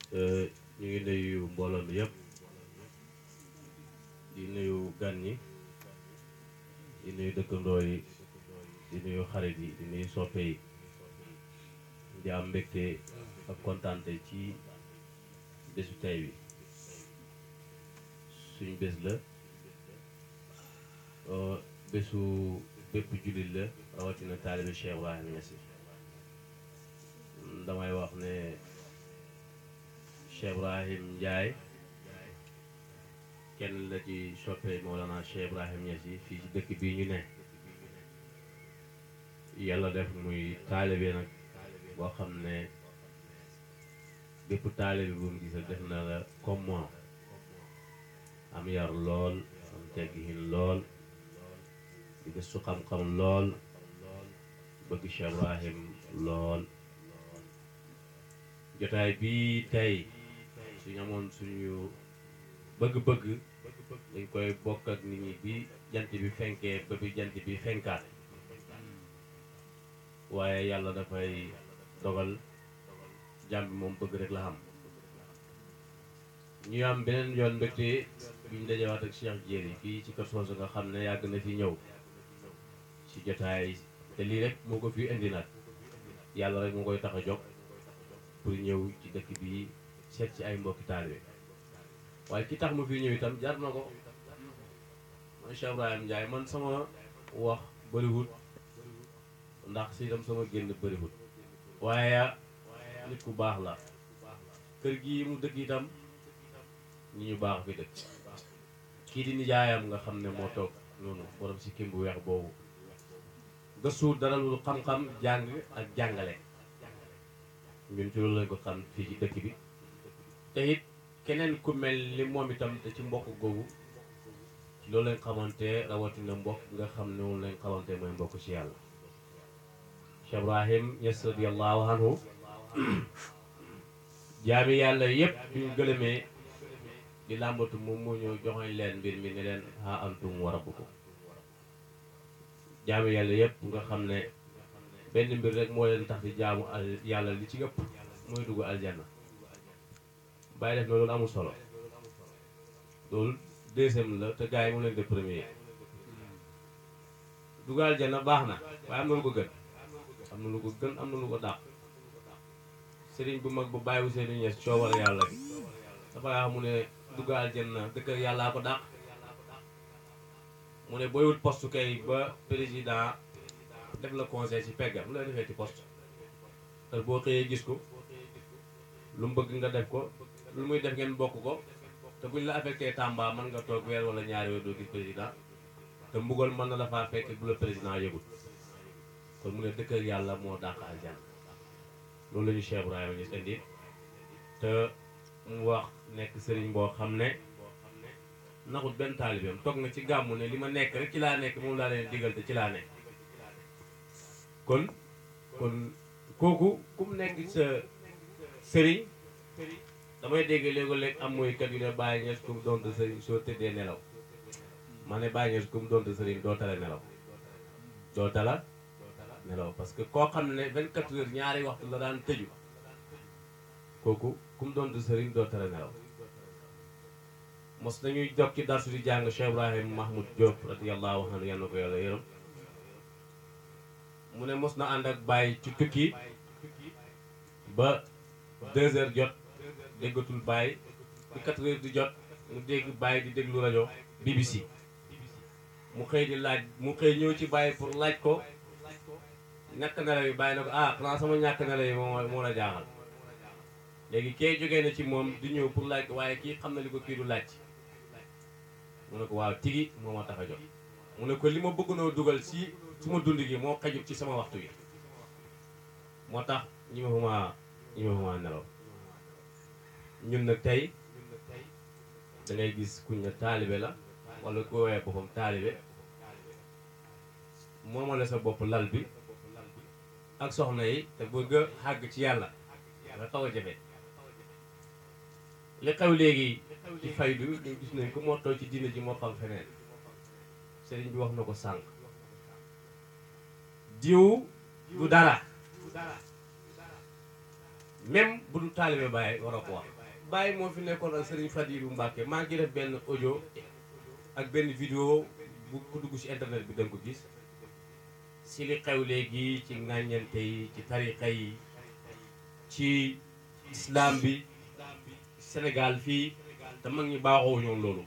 ñu ngi nuyu mbooloo mi yëpp di nuyu gan ñi di nuyu dëkkandoo yi di nuyu xarit yi di nuyu soppe yi di am mbégte ak kontaante ci bésu tey bi suñ bés la bésu bépp jullit la rawatina taalibe Cheikh Ibrahima Niass damay wax ne Cheikh Ibrahim Ndiaye kenn la ci soppe Mawlana Cheikh Ibrahim Niass yi fii ci dëkk bii ñu ne yàlla def muy taalibe nag boo xam ne bépp taalibe bu mu gisa def na la comme moi am yar lool am teggihin lool di gëstu xam-xam lool bëgg Cheikh Ibrahim lool jotaay bii tey suñu amoon suñu bëgg-bëgg dañ koy bokk ak nit ñi bi jant bi fenkee ba bi jant bi fenkaat waaye yàlla dafay dogal jàmm bi moom bëgg rek la xam ñu am beneen yoon mbégte bi ñu dajewaat ak Cheikh Jéeri fii ci kër soosu nga xam ne yàgg na fi ñëw ci jotaay te lii rek moo ko fi indi nag yàlla rek moo koy tax a jóg pour ñëw ci dëkk bi seet ci ay mbokki taalibe waaye ki tax ma fi ñëw itam jar na ko man Cheikh Ibrahim Ndiaye man sama wax bëriwut ndax si itam sama génn bëriwut waaye nit ku baax la kër gi mu dëkk itam nit ñu baax fi dëkk kii di nijaayam nga xam ne moo toog noonu borom si kim bu weex boobu gëstu dara lu xam-xam jàng ak jàngale ñun ci loolu lañ ko xam fii ci dëkk bi te it keneen ku mel ni moom itam te ci mbokk googu ci loolu lañ xamante rawatina mbokk nga xam ne moom lañ xamante mooy mbokk ci yàlla Cheikh Ibrahim Niass radiyallahu anhu jaami yàlla yépp duñ gëlëmee di làmbatu moom moo ñëw joxoñ leen mbir mi ne leen ha antum wa rabbukum jaami yàlla yépp nga xam ne benn mbir rek moo leen tax di jaamu al yàlla li ci ëpp mooy dugg aljanna bàyyi def na loolu amul solo loolu deuxième la te gars yi mu leen de premier dugg aljanna baax na waaye am na lu ko gën am na lu ko gën am na lu ko dàq sëriñ bu mag bu bàyyiwu seeni ñees coowal yàlla gi dafa wax mu ne dugg aljanna dëkk yàllaa ko dàq mu ne booy wut poste kay ba président def la conseil ci peggam lu la defee ci poste te boo xëyee gis ko lu mu bëgg nga def ko lu muy def ngeen bokk ko te buñ la affecté Tamba mën nga toog weer wala ñaari weer doo gis président te mbugal mën na la faa fekk bu la président yëgul kon mu ne dëkkër yàlla moo dàq aljanna loolu la ñu Cheikh Ibrahima Niass indi te mu wax nekk sëriñ boo xam ne naxut benn taalibeem toog na ci gàmmu ne li ma nekk rek ci laa nekk moom laa leen digal te ci laa nekk kon kon kooku ku mu nekk sa sëriñ damay dégg léegi-léeg am mooy kat yu ne Baye Niass ku mu doonte sëriñ soo tëddee nelaw ma ne Baye Niass ku mu doonte sëriñ doo tala nelaw doo tala nelaw parce que koo xam ne 24 heures ñaari waxtu la daan tëju kooku ku mu doonte sëriñ doo tala nelaw mos nañuy jog ci darsu di jàng Cheikh Ibrahim Mahmoud Diop radiyallahu anhu yal na ko yàlla yërëm mu ne mos na ànd ak Baye ci tukki ba deux heures jot déggatul Baye bi quatre heures di jot mu dégg Baye di déglu rajo BBC mu xëy di laaj mu xëy ñëw ci Baye pour laaj ko ñàkk nelaw yi Baye na ko ah xanaa sama ñàkk nelaw yi moo moo la jaaxal léegi kee jógee na ci moom di ñëw pour laaj ko waaye kii xam na li ko kii du laaj mu ne ko waaw tigi moo ma tax a jot mu ne ko li ma bëgg noo dugal si suma dund gi moo xajut ci sama waxtu gi moo tax ñi ma xuma ñi ma xuma nelaw ñun nag tey da ngay gis kuñ ne taalibe la wala ku woowee boppam taalibe moomale sa bopp lal bi ak soxna yi te bëgg a xàgg ci yàlla nga xaw a jafe li xew léegi ci faydu ñu gis nañ ko moo toog ci diina ji moo xam feneen sëriñ bi wax na ko sànq diw du dara même bu dul taalibe bàyyi war a ko wax Baye moo fi nekkoon ak Serigne Fadilou Mbacke maa ngi def benn audio ak benn vidéo bu ko dugg ci internet bi danga ko gis si li xew léegi ci ŋàññante yi ci tariqa yi ci islam bi Sénégal fii te mag ñi baaxoo ñoom loolu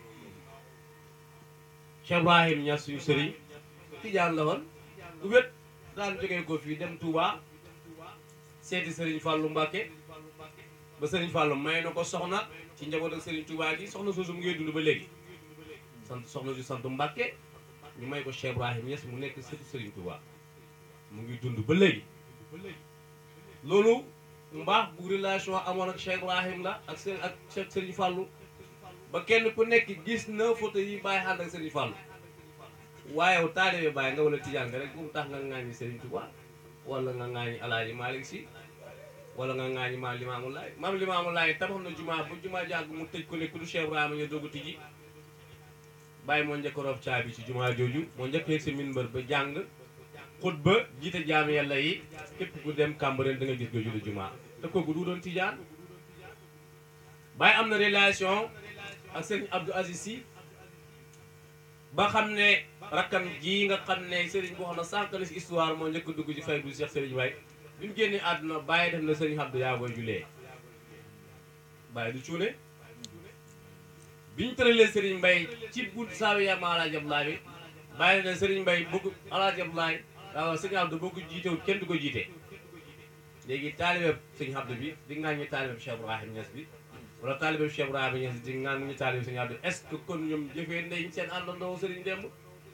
Cheikh Ibrahim Niass suñu sëriñ tijaan la woon du wét daan jógee ko fii dem Touba seeti sëriñ Fallou Mbacke ba sëriñ Fallou may na ko soxna ci njaboot ak sëriñ Touba gi soxna soosu mu ngi dund ba léegi sant soxna ju sant Mbacke ñu may ko Cheikh Ibrahim Niass mu nekk sëtu sëriñ Touba mu ngi dund ba léegi loolu mbaax bu relation amoon ak Cheikh Ibrahim la ak seen ak Cheikh sëriñ Fallou ba kenn ku nekk gis na photo yi bàyyi ànd ak sëriñ Fallou waaye yow taalibe Baay nga wala tijaan nga rek bu mu tax nga ŋaañi Sëriñ Tuubaa wala nga ŋaañi Alaaji Maalik Si wala nga ŋaañi maam Limaamu Laay maam Limaamu Laay tabax na jumaa bu jumaa jàgg mu tëj ko ne ku du Cheikh Ibrahima ñu doog a tijji Baay moo njëkk a roof caabi ci jumaa jooju moo njëkk yegg si minbar ba jàng xutba jiite jaam yàlla yi képp ku dem Cambérène da nga gis jooju la jumaa te kooku du doon tijaan Baay am na relation ak Sëriñ Abdou Aziz Si ba xam ne rakkam ji nga xam ne sëriñ boo xam ne sànq na si histoire moo njëkk dugg ci fay bu Cheikh Sëriñ Baye bi mu génnee àdduna bàyyi def na sëriñ Abdou yaa koy julee bàyyi du cuune bi ñu tëralee sëriñ Mbaye ci bunt saawi ya ma Alaaji Abdoulaye bi bàyyi na sëriñ Mbaye bëgg Alaaji Abdoulaye waaw sëriñ Abdou boo ko jiitewul kenn du ko jiite léegi taalibe sëriñ Abdou bi di ngaa ñi taalibe Cheikh Ibrahim Niass bi wala taalibe Cheikh Ibrahima Niass di ngaan ñu taalibe sëriñ Abdou est-ce que kon ñoom jëfee nañ seen àndandoo sëriñ démb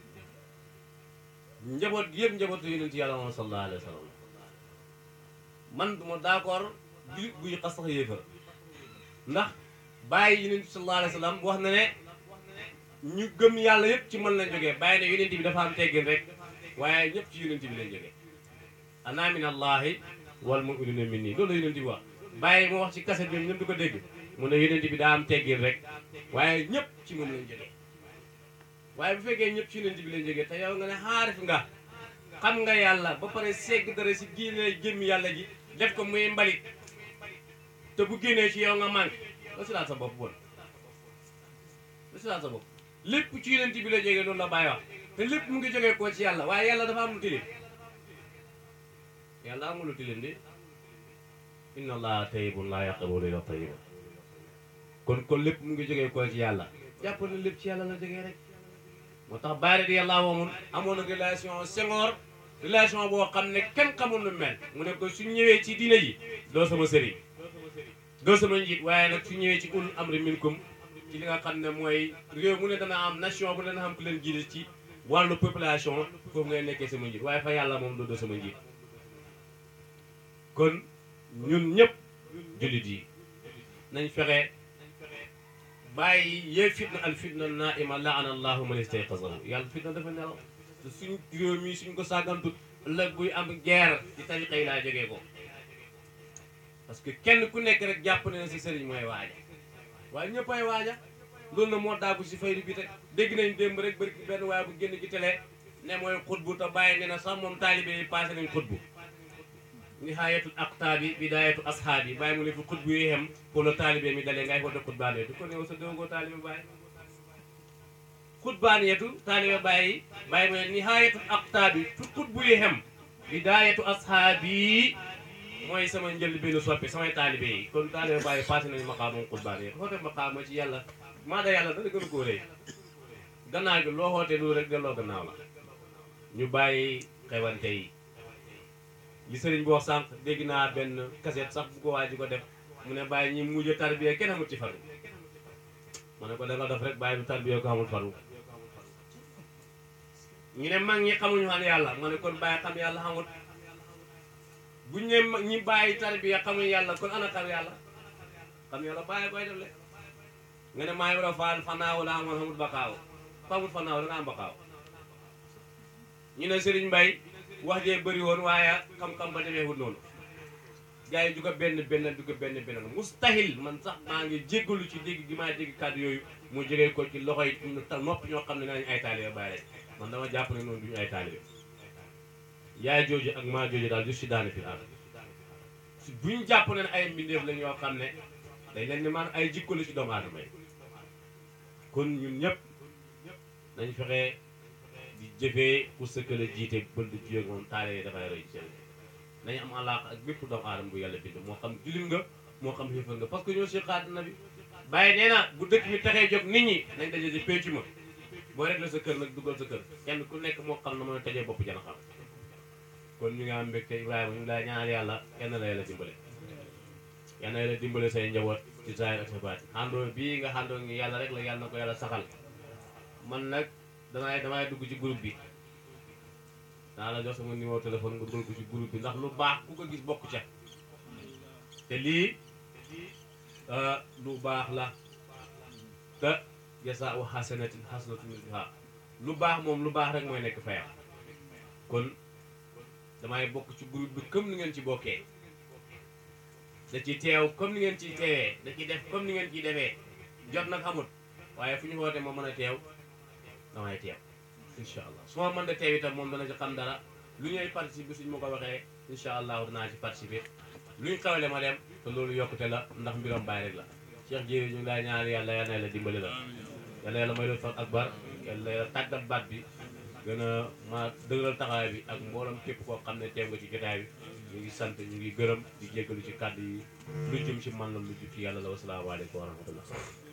njaboot gi yëpp njabootu yonent yàlla moom sallallahu alayhi wa sallam man duma d'accord jullit buy xas sax yéefar ndax bàyyi yonent bi sallallahu alayhi wa sallam wax na ne ñu gëm yàlla yëpp ci mën lañ jógee bàyyi ne yonent bi dafa am teggin rek waaye ñëpp ci yonent bi lañ jógee ana min allahi wal mu'minuna minni loolu la yonent bi wax bàyyi moo wax ci kaset bi ñëpp di ko dégg mu ne yonent bi daa am teggin rek waaye ñëpp ci moom lañ jógee waaye bu fekkee ñëpp ci yonent bi lañ jógee te yow nga ne xaarif nga xam nga yàlla ba pare segg dara si génne jëmmi yàlla ji def ko muy mbalit te bu génnee ci yow nga manqué la si laat sa bopp bon la si laat sa bopp lépp ci yonent bi la jógee loolu la bàyyi wax te lépp mu ngi jógee koo ci yàlla waaye yàlla dafa am lu tilim yàlla amul lu tilim de inna allaha tayyibun laa yaqbalu illa tayyiban kon kon lépp mu ngi jógee koo ci yàlla jàpp na lépp ci yàlla la jógee rek moo tax Baay radiyallaahu anhu amoon na relation Senghor relation boo xam ne kenn xamul lu mel mu ne ko su ñëwee ci diina ji doo sama sëriñ doo sama njiit waaye nag su ñëwee ci ulul amri minkum ci li nga xam ne mooy réew mu ne dana am nation bu ne dana am ku leen jiite ci wàllu population foofu ngay nekkee sama njiit waaye fa yàlla moom doo doo sama njiit kon ñun ñëpp jullit yi nañ fexe bàyyi yee fitna al fitna naima laana allahu man istayqazahu yàlla fitna dafa nelaw te suñ réew mi suñ ko sàggantut ëllëg buy am guerre ci tariqa yi laa jógee ko parce que kenn ku nekk rek jàpp ne na si sëriñ mooy waaja waaye ñëpp ay waaja loolu na moo daagu si faydu bi te dégg nañ démb rek bari benn waaye bu génn ci télé ne mooy xutbu te bàyyi ne na sax moom taalibe yi passé nañ xutbu nihayatul aqtaabi bidayatu ashaabi bàyyi mu ne fi xutbu yi xem pour le taalibe mi dalee ngay xool xutbaane du ko néew sa déwgoo taalibe bàyyi xutbaaneetu taalibe bàyyi bàyyi mu ne nihayatul aqtaabi fi xutbu yi xem bidayatu ashaabi mooy sama njël benn soppi samay taalibe yi kon taalibe bàyyi passé nañu maqaamam xutbaan yi xoote maqaama ci yàlla maa da yàlla dana gën a koo rëy gannaaw gi loo xoote loolu rek delloo gannaaw la ñu bàyyi xewante yi li sëriñ bi wax sànq dégg naa benn kaset sax bu ko waa ji ko def mu ne bàyyi ñi mujj tarbiya kenn amul ci faru ma ne ko da nga def rek bàyyi bu tarbiya ko amul faru ñu ne mag ñi xamuñu xam yàlla ma ne kon bàyyi xam yàlla xamul buñ ne mag ñi bàyyi tarbiya xamuñu yàlla kon ana xam yàlla xam yàlla bàyyi koy def le nga ne maa ngi war a faal fanaaw la amoon xamul bakaaw xamul fanaaw da nga am bakaaw ñu ne sëriñ Mbay wax jee bëri woon waaye xam-xam ba demee wut noonu gars yi du ko benn benn du ko benn benn mustahil man sax maa ngi jéggalu ci dégg gi maa dégg kàddu yooyu mu jógee ko ci loxo yi noppi ñoo xam ne nañ ay taalibe bàyyi man dama jàpp ne noonu duñu ay taalibe yaay jooju ak maa jooju daal ju si daane fi daal buñ jàpp ne ay mbindeef lañ yoo xam ne day leen ni man ay jikko la ci doomu aadama yi kon ñun ñëpp nañ fexe di jëfee ku sëkkale jiite bënd jiyoog moom taale dafay roy ci nañu am alaaq ak bépp doomu aadama bu yàlla bind moo xam jullit nga moo xam xiifal nga parce que ñoo si xaat na bi bàyyi nee na bu dëkk bi taxee jóg nit ñi nañ daje di péncu ma boo rek la sa kër nag dugal sa kër kenn ku nekk moo xam na mën a tajee bopp jana xam kon ñu ngi am mbégte Ibrahima ñu ngi lay ñaanal yàlla kenn la yàlla dimbale yal na yàlla dimbale say njaboot ci saayir ak sa baat àndoo bii nga àndoo ngi yàlla rek la yàlla na ko yàlla saxal man nag damay damay dugg ci groupe bi naa la jox sama numéro téléphone nga dugal ko ci groupe bi ndax lu baax ku ko gis bokk ca te lii lu baax la te jasa wa xasanatin xasanatun misluha lu baax moom lu baax rek mooy nekk fayam kon damay bokk ci groupe bi comme ni ngeen ci bokkee da ci teew comme ni ngeen ciy teewee da ci def comme ni ngeen ciy defee jot nag amul waaye fu ñu woote ma mën a teew damay teew incha allah su ma mën da teew itam moom dana ci xam dara lu ñuy participer suñ ma ko waxee incha allah danaa ci participer luñ xawle ma dem te loolu yokkute la ndax mbiram bàyyi rek la Cheikh Jéeri ñu ngi lay ñaan yàlla yal na yàlla dimbali la yal na yàlla may doon fan akbar yal na yàlla tàggat baat bi gën a ma dëgëral taxawaay bi ak mboolam képp koo xam ne teew nga ci jotaay bi ñu ngi sant ñu ngi gërëm di jéggalu ci kàddu yi lu jëm ci man la lu jëm ci yàlla la wasalaamaaleykum wa rahmatullah